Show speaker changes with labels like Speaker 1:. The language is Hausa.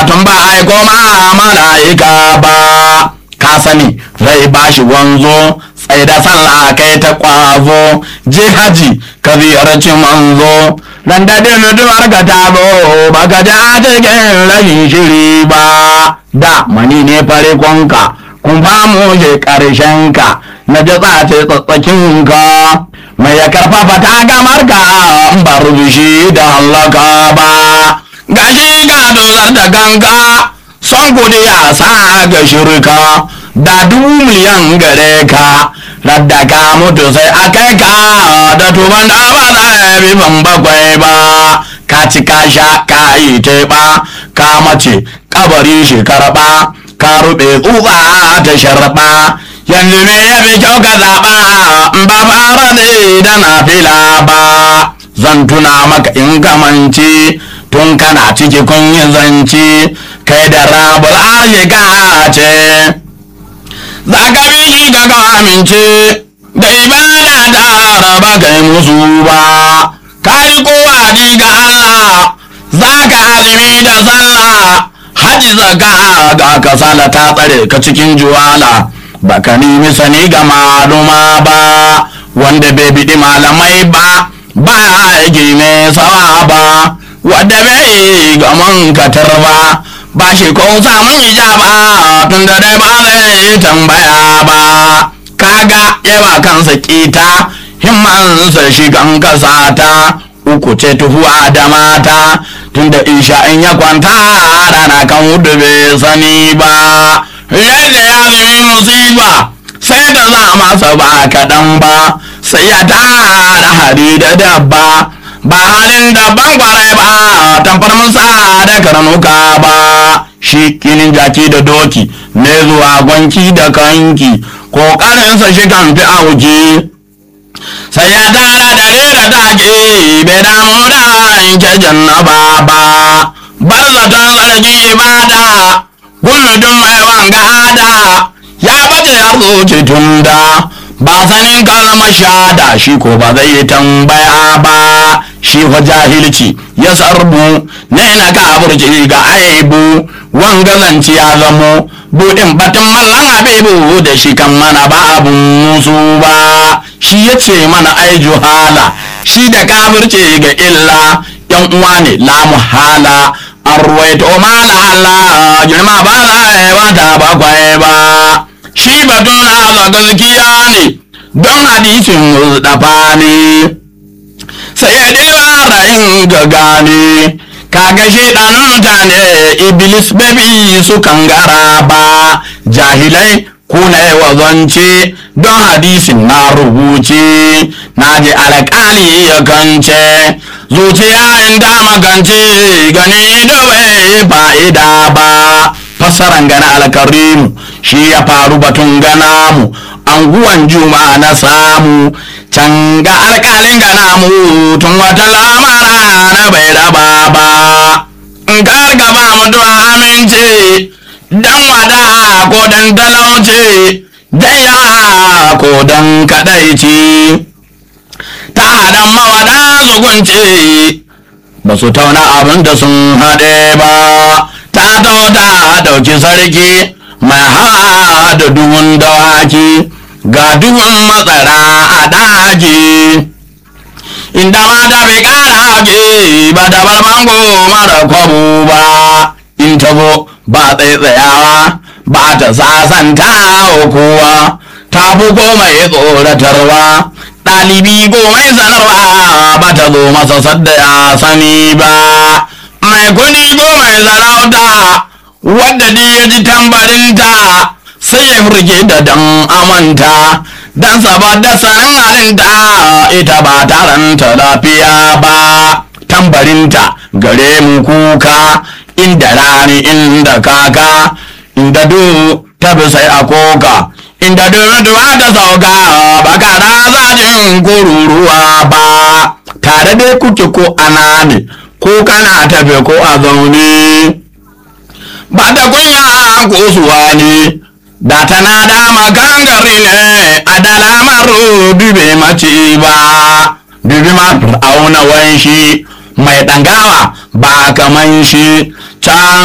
Speaker 1: tun ba aiko ma mala'ika ba ka sani rai ba shi wanzo tsaye da sallah kai ta kwazo je haji ka ziyarci manzo dan daɗin mutuwar ka ta zo ba ka ji a cikin rashin shiri ba da mani ne farikonka kun famu je ƙarshen ka na ji tsace tsatsakin ka mai ya karfafa ta gamar ka ba rubushi da hallaka ba gashi ga dozar da ganka son kudi ya sa ga shirka da dubu miliyan gare ka radda ka mutu sai a kai ka da tuban da ba za bi ban bakwai ba ka ci ka sha ka yi teɓa ka mace kabari shi karɓa ka ruɓe tsufa ta sharɓa yanzu me ya fi kyau ka zaɓa ba fara ne da na fila ba zan tuna maka in kamanci tun kana ciki kun yi zanci kai da rabul arzika ce za ka bi shi ka ga amince da ibada da raba kai musu ba ka yi kowa ga Allah za ka azumi da sallah haji zaka ga kasala ta tsare ka cikin juwala baka nemi sani ga maluma ba wanda bai biɗi malamai ba ba aiki mai sawa ba wadda bai ga mankatar ba ba shi ko samun ijaba tun da dai ba zai tambaya ba kaga yawa kansa kita himmansa shi kan kasata uku ce tuhuwa da mata tun da isha in ya kwanta rana kan hudu bai sani ba yadda ya zumi musiba sai da za masa ba kaɗan ba sai ya tara hari da dabba ba halin da ban kwarai ba tamfar musa da karnuka ba shi kinin jaki da doki ne zuwa gwanki da kanki ƙoƙarinsa shi kan fi auki sai ya tara da rera take bai damu da yanke jannaba ba bar zaton sarki ibada gulmudun mai wanga hada ya bace ya zuci tunda ba sanin kalmar shada shi ko ba zai yi tambaya ba shi fa jahilci ya sarbu ne na kaburci ga aibu wanga zanci ya zamo buɗin batun mallan habibu da shi kan mana ba abun musu ba shi ya ce mana ai juhala shi da kafirce ga illa yan uwa ne la muhala an ruwaito mala Allah girma ba za a yi wata bakwai ba shi batun haza gaskiya ne don hadisin mustafa ne sai ya ɗira ra'in ga gane kaga shaidanin mutane iblis babi su gara ba jahilai kuna wa zance don hadisin na rubuce na ji alƙali ya kance zuciya inda magance gani da bai fa'ida ba fassaran gana alkarimu shi ya faru batun gana mu anguwan juma na samu can ga alƙalin gana mu tun wata lamara na bai raba ba in ka gaba mutuwa amince dan wada ko dan talauce dan yawa ko dan kadaici ta hadan mawada zugunce ba su tauna abin da sun haɗe ba ta ta ɗauki sarki mai hawa da duhun dawaki ga duhun matsara a daji inda mata bai ƙara haƙe ba da barmango mara kwabo ba in tabo ba tsaitsayawa ba ta sasanta kowa ta fi mai tsoratarwa ɗalibi ko mai sanarwa ba ta zo masa sadda ya sani ba mai kuni ko mai sarauta wadda ni ya ji tambarinta sai ya furge da dan amanta dan saboda sanin halinta ita ba taranta lafiya ba tambarinta gare mu kuka inda rani inda kaka inda du ta bi sai a koka inda duwa ta sauka ba ka da zajin kururuwa ba tare dai kuke ko ana ne ko kana tafe ko a zaune ba da kunya ko suwa ne da tana da makan gari ne a da lamar dube mace ba dubi ma auna wanshi mai ɗangawa ba kaman shi can